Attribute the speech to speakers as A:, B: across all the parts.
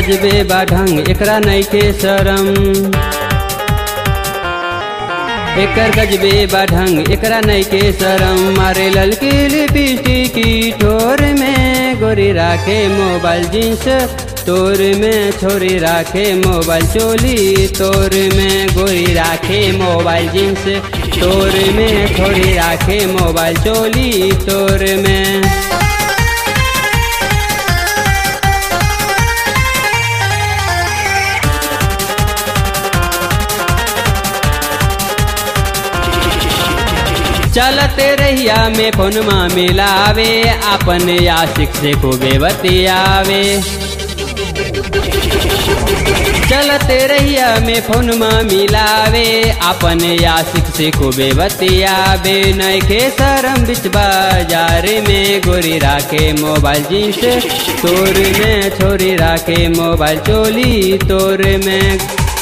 A: गजबे बा ढंग एकरा नइखे शरम एकर गजबे बा ढंग एकरा नइखे शरम मारे ललकी लिपस्टिक की ठोर में गोरी राखे मोबाइल जींस तोर में छोरी राखे मोबाइल चोली तोर में गोरी राखे मोबाइल जींस तोर में छोरी राखे मोबाइल चोली तोर में चलते रहिया में फोनमा मिलावे अपन आशिक से खूबे बतियावे चलते रहिया में फोनमा मिलावे अपन आशिक से खूबे बतियावे नैखे शरम बिच बाजार में गोरी राखे मोबाइल जींस तोर में छोरी राखे मोबाइल चोली तोर में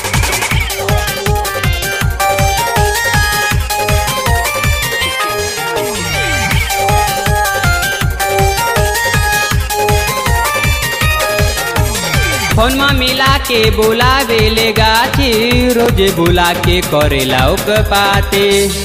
A: फोनमा मिला के बुलावे ले गाची रोज बुला के करेला उक पाते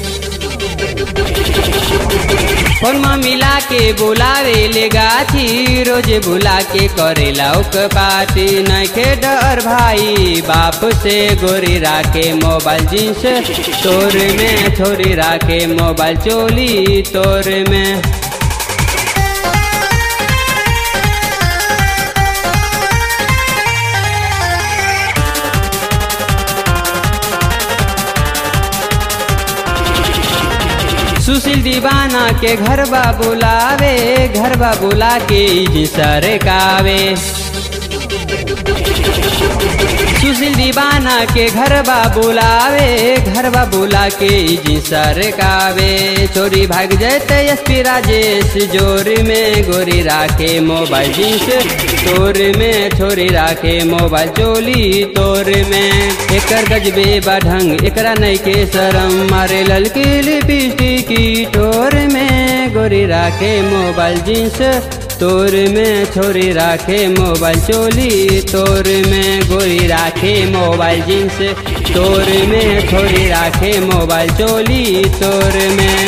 A: फोनमा मिला के बुलावे ले गाची रोज बुला के करेला उक पाती नखे डर भाई बाप से गोरी राखे मोबाइल जींस तोर में छोरी राखे मोबाइल चोली तोर में सुशील दीवाना के घर बा बुलावे घर बा बुला के सर कावे सुशील दीवाना के घर बा बुलावे घर बा बुला के जी सर कावे चोरी भाग जैते एसपी राजेश जोर में गोरी राखे मोबाइल जींस तोर में छोरी राखे मोबाइल चोली तोर में एकर गजबे बा ढंग एकरा नइखे शरम मारे ललकी लिपस्टिक की ठोर में गोरी राखे मोबाइल जींस तोर में छोरी राखे मोबाइल चोली तोर में गोरी राखे मोबाइल जींस तोर में छोरी राखे मोबाइल चोली तोर में